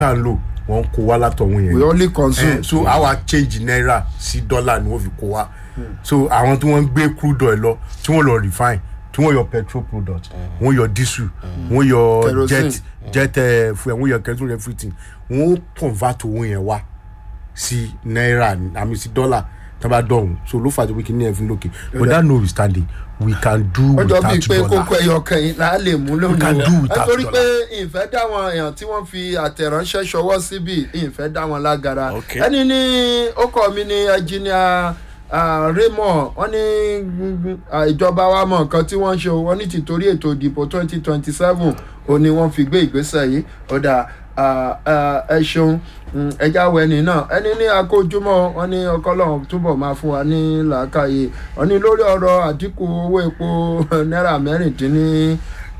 náà ń lò wọ́n kó wá látọ̀hún yẹn we only consume. Eh, so àwa change naira sí dọ́là ni wọ́n fi kó wa so àwọn tí wọ́n ń gbé crude oil lọ tí wọ́n lọ refine tí wọ́n yọ petrol product wọ́n yọ diesel wọ́n yọ Kerosene. jet jet eh, fuel wọ́n yọ kerosene everything wọ́n convert owó yẹn wá sí naira àmì sí dọ́là tí wọ́n bá dọ̀hún so ló fà tó pé kí ní ẹ̀fín lókè but that notwithstanding we can do ó jọ bíi without pé dollar kókó ẹyọ kẹyìn là á lè mú lónìí can do without nítorí dollar. pé ìfẹ́ dáwọn èèyàn tí wọ́n fi àtẹ̀ránṣẹ́ ṣọwọ́ síbi ìfẹ́ dáwọn lágara Okay. ẹni ní ó kọ́ mi ní ẹnjìníà raymond wọ́n ní mm, ah, ìjọba wa mọ̀ nǹkan tí wọ́n ń ṣe o, wọ́n ní tìtorí ètò ìdìbò twenty twenty seven ò ní wọ́n fi gbé ìgbésẹ̀ yìí ó dà ah, ah, ẹ ṣeun mm, ẹja wọ ẹni náà ẹni ní akójúmọ́ wọ́n ní ọkọ́lọ́hún túbọ̀ máa fún wa ní làákàyè wọ́n ní lórí ọ̀rọ̀ àdínkù owó epo náírà mẹ́rìndínlẹ́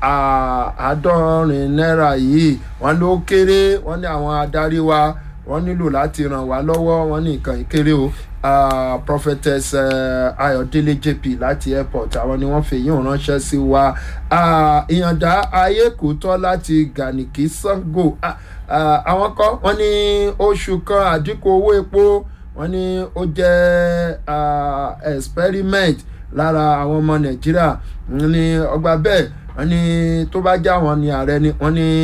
àádọ́rin náírà yìí wọ́n ló kéré wọ́n ní àwọn adarí wa wọ́n nílò láti ràn wá lọ́wọ́ wọ́n ní nǹkan ìkéré o Ah, prophetess eh, ayọ̀délé jp láti airport àwọn ni wọ́n fi yín ránṣẹ́ sí wa Ah, ìyànda ayé kò tọ́ láti gànìkì sango Ah, ah, àwọn kan wọ́n ní oṣù kan àdínkù owó epo wọ́n ní ó jẹ́ ah, experiment lára àwọn ọmọ nàìjíríà wọ́n ní ọgbà bẹ́ẹ̀ wọ́n ní tó bá já wọn ní ààrẹ ni wọ́n ní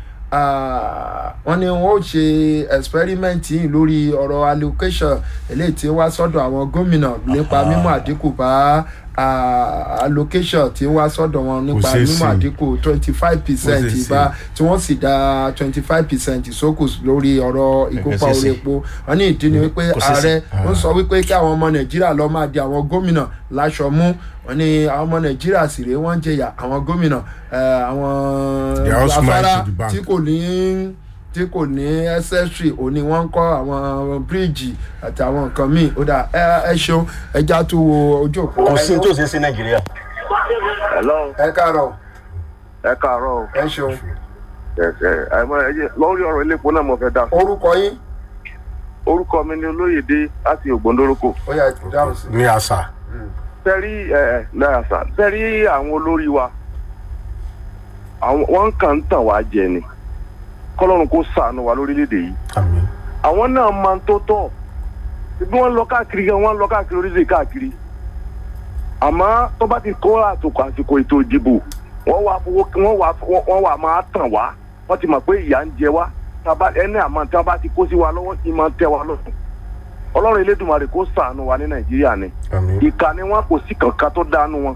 ah, wọ́n ní wọ́n ó ṣe experiment yìí lórí ọ̀rọ̀ allocation eléyìí tí wá sọ́dọ̀ àwọn gómìnà nípa mímú àdínkù bá ah, allocation tí wá sọ́dọ̀ wọn nípa ṣeé mímú ṣe. àdínkù twenty five percent Kò ṣeé ṣe. ìbá tí wọ́n sì dá twenty five percent ìsókù lórí ọ̀rọ̀ ìkópa ṣeé orí ṣe. epo wọ́n ní ìdí ni wípé Kò ṣeé ṣe. ààrẹ ń sọ wípé kí àwọn ọmọ nàìjíríà lọ máa di àwọn gómìnà láṣọ mú wọ́n ní àwọn ọmọ nàìjíríà sì rèé wọ́n ń jẹyà àwọn gómìnà eh, àwọn They are all smart afárá to the bank. tí kò ní tí kò ní ẹsẹsì òní wọ́n ń kọ́ àwọn bíríìjì àti àwọn nǹkan míì ó dà ẹ ẹ ṣeun ẹja tó wo ojú òpó kò sí ní tó ṣe é sí nàìjíríà. hello ẹ káàárọ̀ ẹ káàárọ̀ o. ẹ ṣeun ẹ ẹ àìmọ ẹyẹ lórí ọ̀rọ̀ ilé epo náà mo fẹ́ dá sí. orúkọ yín orúkọ mi ni olóyèdè láti ògbóndórúkọ. ó yà dáhùn sí. ní àṣà sẹ́rí ẹ náírà sá sẹ́rí àwọn olórí wa àwọn wọ́n kàn ń tàn wá jẹ ni kọ́lọ́run kó sàánú wa lórílẹ̀‐èdè yìí àmì àwọn náà máa ń tó tọ̀ bí wọ́n lọ káàkiri gan wọ́n lọ káàkiri orílẹ̀ káàkiri àmọ́ tó bá ti kó àtòkò àsìkò ètò ìdìbò wọ́n wá fowó wọ́n wá wọ́n wá máa tàn wá wọ́n ti mọ̀ pé ìyà ń jẹ wá tába ẹni àmọ́ tí wọ́n bá ti kó sí wa lọ́wọ́ ti máa ń tẹ́ wa lọ́sùn ọlọ́run elédùnmarè kó sàánú wa ní nàìjíríà ni àmì. ìka ni wọn kò sí kankan tó dánú wọn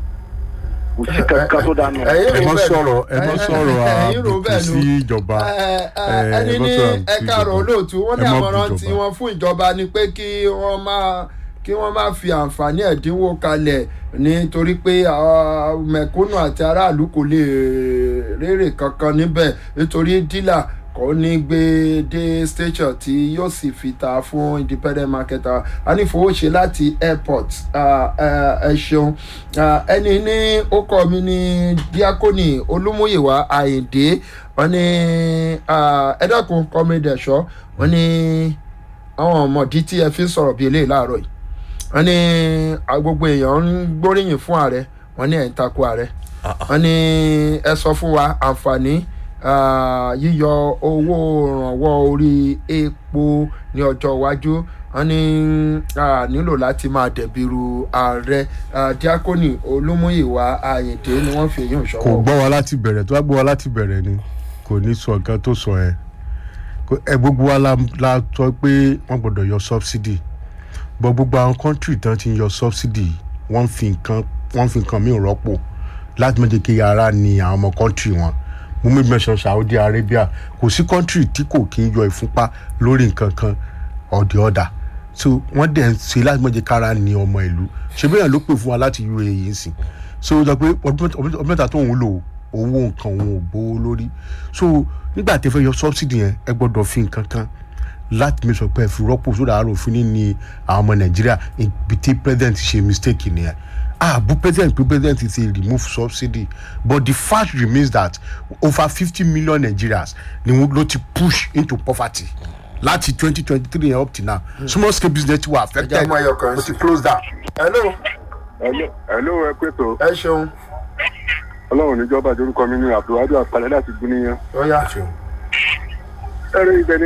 kò sí kankan tó dánú wọn. ẹ̀yin ẹ rò mọ bẹ́ẹ̀ sọ̀rọ̀ ẹ mọ ẹ- sọ̀rọ̀ ẹ̀yin rò àbùkù bẹ́ẹ̀ sí nu. ìjọba Ẹ, ẹ, ẹ, ẹni ẹ mọ ní sọ̀rọ̀ àbùkù sí ẹ̀ka ọ̀rọ̀ ìjọba. olóòtú wọ́n ní Ẹ mọ àmọ̀ràn bú tí ìjọba. wọ́n fún ìjọba ni pé kí wọ́n máa kí wọ́n máa fi àǹfààní ẹ̀dínwó kalẹ̀ nítorí pé àwọn mẹ̀kúnnù àti aráàlú kò lè rérè kankan níbẹ̀ nítorí dílà kò ní gbé dé station tí yóò sì fi ta fún independent marketer a ní fowóṣe láti airport Ah, eh, ẹ ṣeun Ah, ẹni ní ó kọ́ mi ní díákónì olúmúyìwá àyìndé wọ́n ní ah, ẹ dákun kọ́mídẹ̀ ṣọ́ wọ́n ní àwọn ọmọdé tí ẹ fi ń sọ̀rọ̀ bíi eléyìí láàárọ̀ yìí wọ́n ní ah, gbogbo èèyàn ń gbóríyìn fún ààrẹ wọ́n ní ẹ̀ ń takò ààrẹ wọ́n ní ẹ sọ fún wa àǹfààní ah, yíyọ owó ìrànwọ́ orí epo ní ọjọ́ iwájú wọ́n ní ah, nílò láti máa dẹ̀bìrù ààrẹ ah, díákónì olúmúyìwá àyìndé ni wọ́n fi èyí ń kò ṣọwọ́. gbọ́ wa láti bẹ̀rẹ̀ tó bá gbọ́ wa láti bẹ̀rẹ̀ ni kò ní sọ nǹkan tó sọ ẹ Kò- ẹ gbogbo wa la la sọ pé wọ́n gbọ́dọ̀ yọ subsidy bọ́ gbogbo àwọn country tán ti ń yọ subsidy wọ́n fi nǹkan wọ́n fi nǹkan míì rọ́pò láti méje kí ara ni àwọn ọmọ country wọn mo mú mention Saudi Arabia kò sí country tí kò kí ń yọ ìfúnpá lórí nǹkan kan or the other so wọ́n dẹ̀ ń ṣe láti méje kára ni ọmọ ìlú ṣe bẹ́ẹ̀ ló pè fún wa láti UAE ń sìn so ó sọ pé ọdún mẹ́ta- ọdún mẹ́ta tó ń lò owó nǹkan òun ò gbówó lórí so nígbà tí ẹ fẹ́ yọ subsidy yẹn ẹ gbọ́dọ̀ fi nǹkan kan láti mi sọ pé ẹ fi rọ́pò sódà àárò fún ní ní àwọn ọmọ nàìjíríà ibi tí president ṣe mistake nìyẹn ààbò president pé president ti remove subsidy but the fact remains that over fifty million nigerians ni wọn ló ti push into poverty láti twenty twenty three yẹn up till now small scale business ti were affected Ẹ jẹ́ mú ẹyọ kan ó sí. ti close down. hello ẹ̀ló ẹ̀ló ẹ pé tó ẹ ṣeun ọlọ́run níjọba ìjórúkọ mi ní abdulwadu àpàlẹ́ láti gúnníyàn. ó yá. ẹ̀rọ ibẹ̀ ni